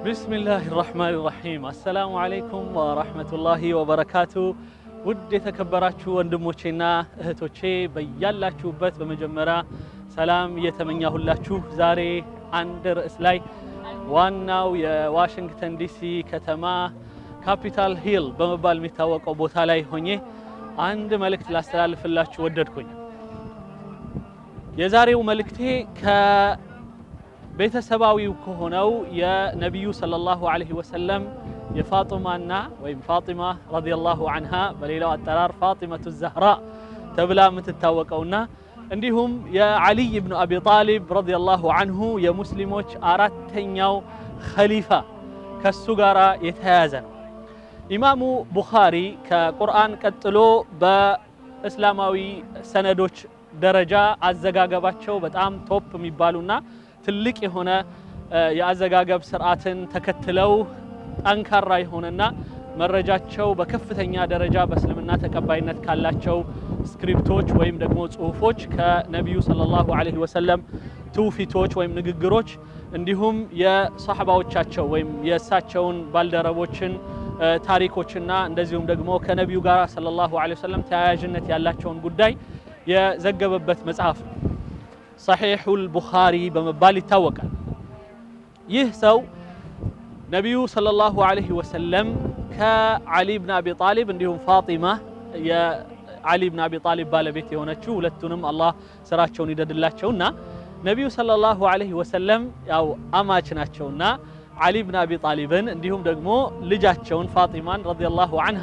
ቢስሚላህ ራህማን ራሒም አሰላሙ አለይኩም ወራህመቱላሂ ወበረካቱ። ውድ የተከበራችሁ ወንድሞቼና እህቶቼ በያላችሁበት በመጀመሪያ ሰላም እየተመኛሁላችሁ ዛሬ አንድ ርዕስ ላይ ዋናው የዋሽንግተን ዲሲ ከተማ ካፒታል ሂል በመባል የሚታወቀው ቦታ ላይ ሆኜ አንድ መልእክት ላስተላልፍላችሁ ወደድኩኝ። የዛሬው መልእክቴ ከቤተሰባዊው ከሆነው የነቢዩ ሰለላሁ ዐለይሂ ወሰለም የፋጢማና ወይም ፋጢማ ረዲየላሁ ዐንሃ በሌላው አጠራር ፋጢመቱ ዛህራ ተብላ የምትታወቀውና እንዲሁም የዓሊይ ብኑ አቢ ጣሊብ ረዲየላሁ ዐንሁ የሙስሊሞች አራተኛው ኸሊፋ ከሱ ጋር የተያያዘ ነው። ኢማሙ ቡኻሪ ከቁርአን ቀጥሎ በእስላማዊ ሰነዶች ደረጃ አዘጋገባቸው በጣም ቶፕ የሚባሉና ትልቅ የሆነ የአዘጋገብ ስርዓትን ተከትለው ጠንካራ የሆነና መረጃቸው በከፍተኛ ደረጃ በእስልምና ተቀባይነት ካላቸው ስክሪፕቶች ወይም ደግሞ ጽሁፎች ከነቢዩ ሰለላሁ ዐለይሂ ወሰለም ትውፊቶች ወይም ንግግሮች እንዲሁም የሰሐባዎቻቸው ወይም የእሳቸውን ባልደረቦችን ታሪኮችና እንደዚሁም ደግሞ ከነቢዩ ጋር ሰለላሁ ዐለይሂ ወሰለም ተያያዥነት ያላቸውን ጉዳይ የዘገበበት መጽሐፍ ነው። ሰሒሑል ቡኻሪ በመባል ይታወቃል። ይህ ሰው ነቢዩ ሰለላሁ ዐለይሂ ወሰለም ከዓሊ ብን አቢ ጣሊብ እንዲሁም ፋጢማ የዓሊ ብን አቢ ጣሊብ ባለቤት የሆነችው ሁለቱንም አላህ ስራቸውን ይደድላቸውና ነቢዩ ሰለላሁ ዐለይሂ ወሰለም ያው አማች ናቸውና ዓሊ ብን አቢ ጣሊብን እንዲሁም ደግሞ ልጃቸውን ፋጢማን ረዲየላሁ ዐንሃ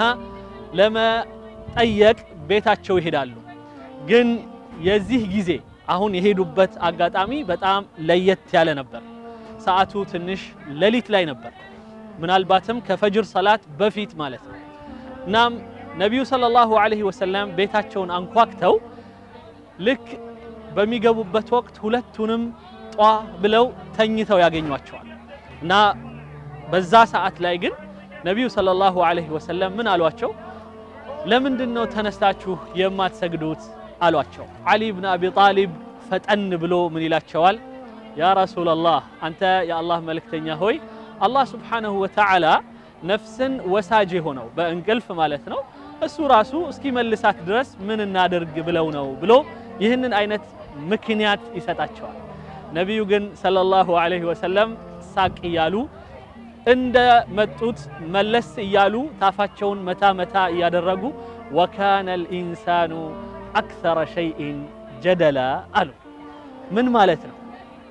ለመጠየቅ ቤታቸው ይሄዳሉ። ግን የዚህ ጊዜ አሁን የሄዱበት አጋጣሚ በጣም ለየት ያለ ነበር። ሰዓቱ ትንሽ ሌሊት ላይ ነበር፣ ምናልባትም ከፈጅር ሰላት በፊት ማለት ነው። እናም ነቢዩ ሰለላሁ ዐለይሂ ወሰለም ቤታቸውን አንኳክተው ልክ በሚገቡበት ወቅት ሁለቱንም ጧ ብለው ተኝተው ያገኟቸዋል። እና በዛ ሰዓት ላይ ግን ነቢዩ ሰለላሁ ዐለይሂ ወሰለም ምን አሏቸው? ለምንድን ነው ተነስታችሁ የማትሰግዱት አሏቸው። ዓሊ ብን አቢ ጣሊብ ፈጠን ብሎ ምን ይላቸዋል? ያ ረሱለላህ አንተ የአላህ መልእክተኛ ሆይ አላህ ስብሓነሁ ወተዓላ ነፍስን ወሳጅ የሆነው በእንቅልፍ ማለት ነው እሱ ራሱ እስኪመልሳት ድረስ ምን እናደርግ ብለው ነው ብሎ ይህንን አይነት ምክንያት ይሰጣቸዋል። ነቢዩ ግን ሰለላሁ ዐለይሂ ወሰለም ሳቅ እያሉ እንደ መጡት መለስ እያሉ ታፋቸውን መታ መታ እያደረጉ ወካነ ልኢንሳኑ አክሰረ ሸይኢን ጀደላ አሉ። ምን ማለት ነው?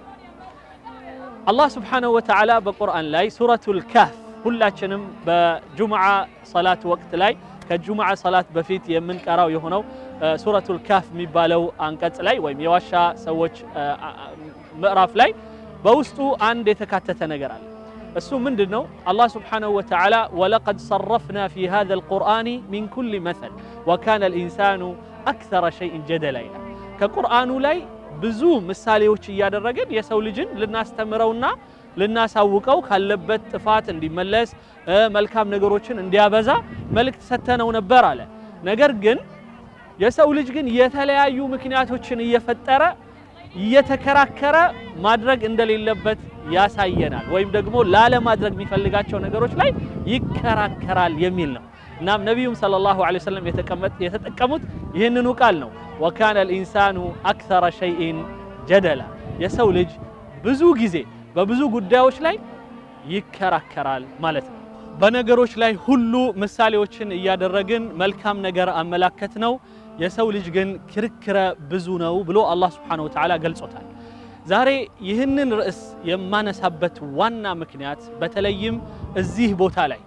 አላህ ስብሓነሁ ወተዓላ በቁርአን ላይ ሱረቱል ካህፍ ሁላችንም በጁምዓ ሰላት ወቅት ላይ ከጁምዓ ሰላት በፊት የምንቀራው የሆነው ሱረቱል ካህፍ የሚባለው አንቀጽ ላይ ወይም የዋሻ ሰዎች ምዕራፍ ላይ በውስጡ አንድ የተካተተ ነገር አለ። እሱ ምንድን ነው? አላህ ስብሓነሁ ወተዓላ ወለቀድ ሰረፍና ፊ ሃዘል ቁርአኒ ሚን ኩሊ መሰል ወካነ ልኢንሳኑ አክሰረ ሸይኢን ጀደላ ይላል። ከቁርአኑ ላይ ብዙ ምሳሌዎች እያደረግን የሰው ልጅን ልናስተምረውና ልናሳውቀው ካለበት ጥፋት እንዲመለስ መልካም ነገሮችን እንዲያበዛ መልእክት ሰተነው ነበር አለ። ነገር ግን የሰው ልጅ ግን የተለያዩ ምክንያቶችን እየፈጠረ እየተከራከረ ማድረግ እንደሌለበት ያሳየናል። ወይም ደግሞ ላለማድረግ የሚፈልጋቸው ነገሮች ላይ ይከራከራል የሚል ነው። እናም ነቢዩም ሰለላሁ ዐለይሂ ወሰለም የተጠቀሙት ይህንኑ ቃል ነው። ወካነ ልኢንሳኑ አክሰረ ሸይኢን ጀደላ፣ የሰው ልጅ ብዙ ጊዜ በብዙ ጉዳዮች ላይ ይከራከራል ማለት ነው። በነገሮች ላይ ሁሉ ምሳሌዎችን እያደረግን መልካም ነገር አመላከት ነው። የሰው ልጅ ግን ክርክረ ብዙ ነው ብሎ አላህ ስብሓነሁ ወተዓላ ገልጾታል። ዛሬ ይህንን ርዕስ የማነሳበት ዋና ምክንያት በተለይም እዚህ ቦታ ላይ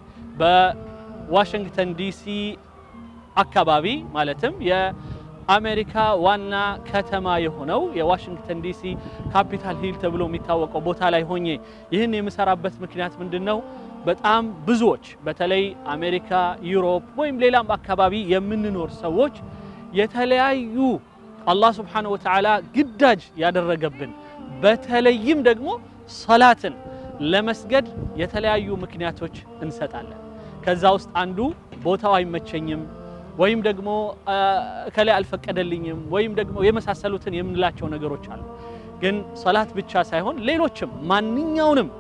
በዋሽንግተን ዲሲ አካባቢ ማለትም የአሜሪካ ዋና ከተማ የሆነው የዋሽንግተን ዲሲ ካፒታል ሂል ተብሎ የሚታወቀው ቦታ ላይ ሆኜ ይህን የምሰራበት ምክንያት ምንድን ነው? በጣም ብዙዎች በተለይ አሜሪካ፣ ዩሮፕ ወይም ሌላም አካባቢ የምንኖር ሰዎች የተለያዩ አላህ ስብሓነሁ ወተዓላ ግዳጅ ያደረገብን በተለይም ደግሞ ሰላትን ለመስገድ የተለያዩ ምክንያቶች እንሰጣለን። ከዛ ውስጥ አንዱ ቦታው አይመቸኝም ወይም ደግሞ ከላይ አልፈቀደልኝም ወይም ደግሞ የመሳሰሉትን የምንላቸው ነገሮች አሉ። ግን ሰላት ብቻ ሳይሆን ሌሎችም ማንኛውንም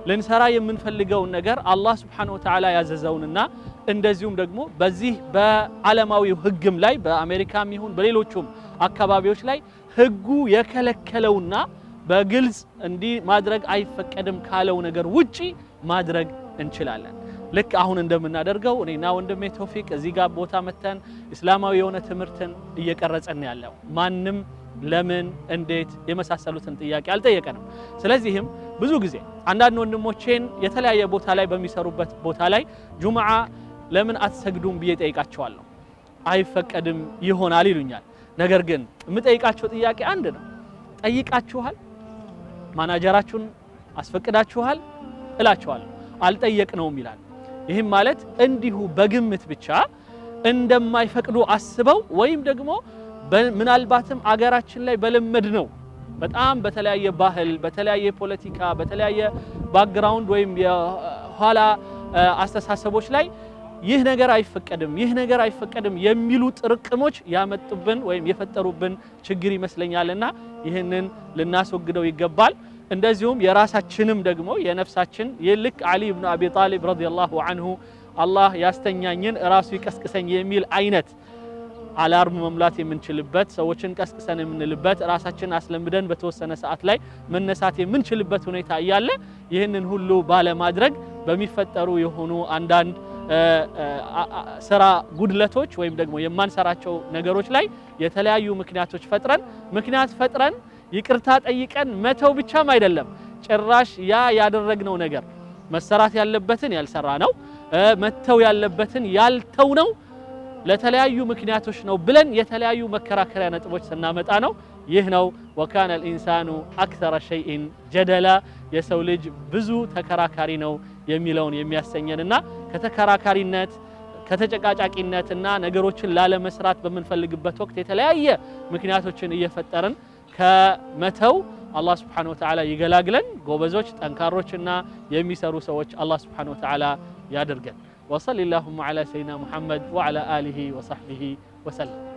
ልንሰራ የምንፈልገውን ነገር አላህ ስብሓነሁ ወተዓላ ያዘዘውንና እንደዚሁም ደግሞ በዚህ በዓለማዊው ህግም ላይ በአሜሪካም ይሁን በሌሎቹም አካባቢዎች ላይ ህጉ የከለከለውና በግልጽ እንዲህ ማድረግ አይፈቀድም ካለው ነገር ውጪ ማድረግ እንችላለን። ልክ አሁን እንደምናደርገው እኔና ወንድሜ ቶፊቅ እዚህ ጋር ቦታ መተን እስላማዊ የሆነ ትምህርትን እየቀረጸን ያለው ማንም ለምን እንዴት የመሳሰሉትን ጥያቄ አልጠየቀንም። ስለዚህም ብዙ ጊዜ አንዳንድ ወንድሞቼን የተለያየ ቦታ ላይ በሚሰሩበት ቦታ ላይ ጁምዓ ለምን አትሰግዱም ብዬ ጠይቃቸዋለሁ። አይፈቀድም ይሆናል ይሉኛል። ነገር ግን የምጠይቃቸው ጥያቄ አንድ ነው። ጠይቃችኋል? ማናጀራችሁን አስፈቅዳችኋል? እላቸዋለሁ። አልጠየቅነውም ይላል። ይህም ማለት እንዲሁ በግምት ብቻ እንደማይፈቅዱ አስበው ወይም ደግሞ ምናልባትም አገራችን ላይ በለመድ ነው በጣም በተለያየ ባህል፣ በተለያየ ፖለቲካ፣ በተለያየ ባክግራውንድ ወይም የኋላ አስተሳሰቦች ላይ ይህ ነገር አይፈቀድም፣ ይህ ነገር አይፈቀድም የሚሉ ጥርቅሞች ያመጡብን ወይም የፈጠሩብን ችግር ይመስለኛልና ይህንን ልናስወግደው ይገባል። እንደዚሁም የራሳችንም ደግሞ የነፍሳችን ልክ አሊ ብኑ አቢ ጣሊብ ረዲየላሁ አንሁ አላህ ያስተኛኝን ራሱ ይቀስቅሰኝ የሚል አይነት አላርም መሙላት የምንችልበት ሰዎችን ቀስቅሰን የምንልበት ራሳችን አስለምደን በተወሰነ ሰዓት ላይ መነሳት የምንችልበት ሁኔታ እያለ ይህንን ሁሉ ባለማድረግ በሚፈጠሩ የሆኑ አንዳንድ ስራ ጉድለቶች ወይም ደግሞ የማንሰራቸው ነገሮች ላይ የተለያዩ ምክንያቶች ፈጥረን ምክንያት ፈጥረን ይቅርታ ጠይቀን መተው ብቻም አይደለም፣ ጭራሽ ያ ያደረግነው ነገር መሰራት ያለበትን ያልሰራ ነው፣ መተው ያለበትን ያልተው ነው ለተለያዩ ምክንያቶች ነው ብለን የተለያዩ መከራከሪያ ነጥቦች ስናመጣ ነው። ይህ ነው ወካነ ልኢንሳኑ አክተረ ሸይኢን ጀደላ፣ የሰው ልጅ ብዙ ተከራካሪ ነው የሚለውን የሚያሰኘንና ከተከራካሪነት ከተጨቃጫቂነትና ነገሮችን ላለመስራት በምንፈልግበት ወቅት የተለያየ ምክንያቶችን እየፈጠርን ከመተው አላህ ስብሓነሁ ወተዓላ ይገላግለን። ጎበዞች፣ ጠንካሮችና የሚሰሩ ሰዎች አላህ ስብሓነሁ ወተዓላ ያድርገን። ወሰሊ ላሁማ ዓላ ሰይድና ሙሐመድ ወዓላ አሊሂ ወሰሕቢሂ ወሰለም።